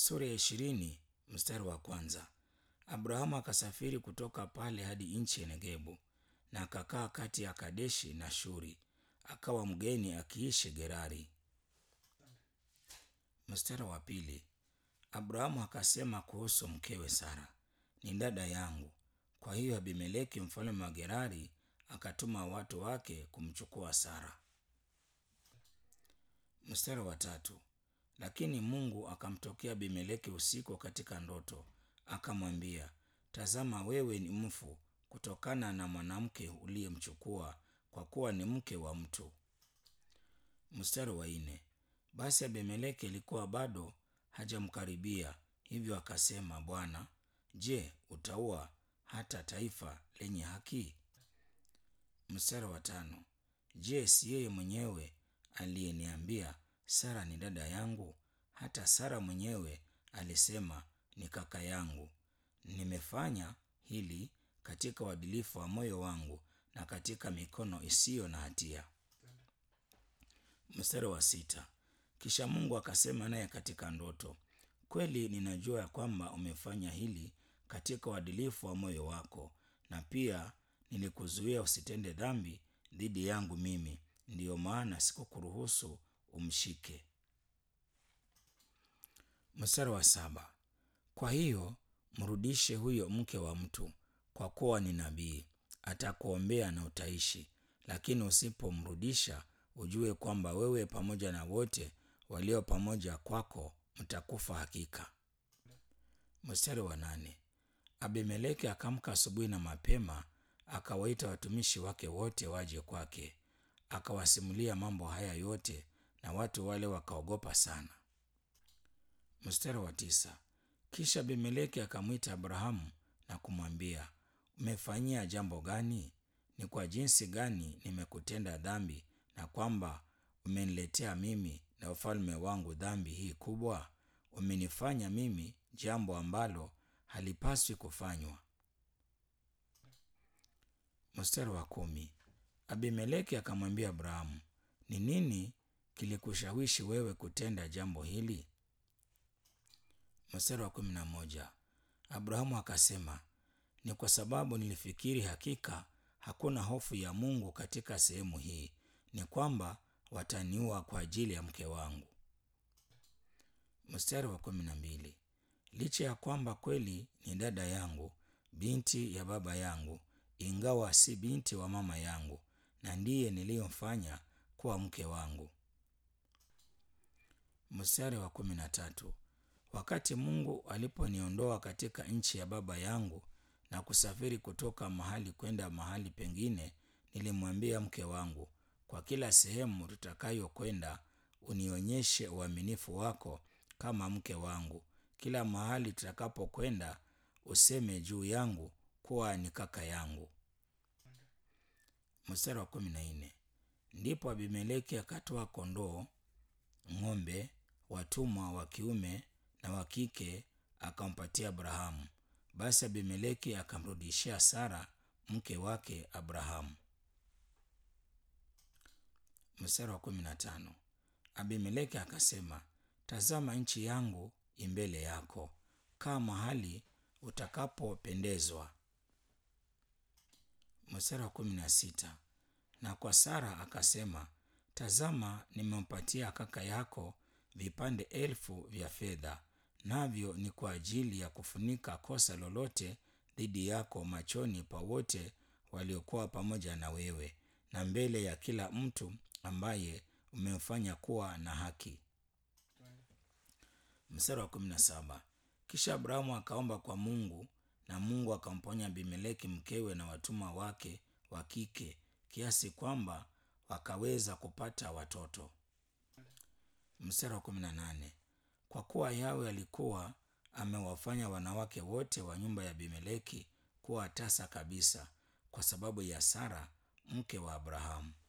sura ya ishirini mstari wa kwanza. Abrahamu akasafiri kutoka pale hadi nchi ya Negebu na akakaa kati ya Kadeshi na Shuri, akawa mgeni akiishi Gerari. Mstari wa pili. Abrahamu akasema kuhusu mkewe Sara, ni dada yangu. Kwa hiyo Abimeleki mfalme wa Gerari akatuma watu wake kumchukua Sara. Mstari wa tatu. Lakini Mungu akamtokea Abimeleki usiku katika ndoto, akamwambia, tazama, wewe ni mfu kutokana na mwanamke uliyemchukua, kwa kuwa ni mke wa mtu. Mstari wa nne. Basi Abimeleki alikuwa bado hajamkaribia, hivyo akasema, Bwana, je, utaua hata taifa lenye haki? Mstari wa tano. Je, si yeye mwenyewe aliyeniambia Sara ni dada yangu? Hata Sara mwenyewe alisema ni kaka yangu. Nimefanya hili katika uadilifu wa moyo wangu na katika mikono isiyo na hatia. Mstari wa sita. Kisha Mungu akasema naye katika ndoto, kweli ninajua ya kwamba umefanya hili katika uadilifu wa moyo wako, na pia nilikuzuia usitende dhambi dhidi yangu mimi, ndiyo maana sikukuruhusu umshike. Mstari wa saba. Kwa hiyo mrudishe huyo mke wa mtu, kwa kuwa ni nabii, atakuombea na utaishi. Lakini usipomrudisha, ujue kwamba wewe pamoja na wote walio pamoja kwako mtakufa hakika. Mstari wa nane. Abimeleki akamka asubuhi na mapema, akawaita watumishi wake wote waje kwake, akawasimulia mambo haya yote, na watu wale wakaogopa sana. Mstari wa tisa. Kisha Abimeleki akamwita Abrahamu na kumwambia, umefanyia jambo gani? Ni kwa jinsi gani nimekutenda dhambi, na kwamba umeniletea mimi na ufalme wangu dhambi hii kubwa? Umenifanya mimi jambo ambalo halipaswi kufanywa. Mstari wa kumi. Abimeleki akamwambia Abrahamu, ni nini kilikushawishi wewe kutenda jambo hili? Mstari wa kumi na moja. Abrahamu akasema, ni kwa sababu nilifikiri hakika hakuna hofu ya Mungu katika sehemu hii, ni kwamba wataniua kwa ajili ya mke wangu. Mstari wa kumi na mbili. Licha ya kwamba kweli ni dada yangu, binti ya baba yangu, ingawa si binti wa mama yangu, na ndiye niliyomfanya kuwa mke wangu. Mstari wa kumi na tatu. Wakati Mungu aliponiondoa katika nchi ya baba yangu na kusafiri kutoka mahali kwenda mahali pengine, nilimwambia mke wangu, kwa kila sehemu tutakayokwenda unionyeshe uaminifu wako kama mke wangu. Kila mahali tutakapokwenda useme juu yangu kuwa ni kaka yangu. Mstari wa kumi na nne. Ndipo Abimeleki akatoa kondoo, ng'ombe, watumwa wa kiume na wa kike akampatia Abrahamu. Basi Abimeleki akamrudishia Sara mke wake Abrahamu. Mstari wa kumi na tano. Abimeleki akasema, tazama, nchi yangu imbele yako, kaa mahali utakapopendezwa. Mstari wa kumi na sita. Na kwa Sara akasema, tazama, nimempatia kaka yako vipande elfu vya fedha, navyo ni kwa ajili ya kufunika kosa lolote dhidi yako machoni pa wote waliokuwa pamoja na wewe, na mbele ya kila mtu ambaye umemfanya kuwa na haki. Mstari wa kumi na saba. Kisha Abrahamu akaomba kwa Mungu, na Mungu akamponya Abimeleki mkewe na watumwa wake wa kike, kiasi kwamba wakaweza kupata watoto. Mstari wa kumi na nane. Kwa kuwa Yawe alikuwa amewafanya wanawake wote wa nyumba ya Abimeleki kuwa tasa kabisa, kwa sababu ya Sara mke wa Abrahamu.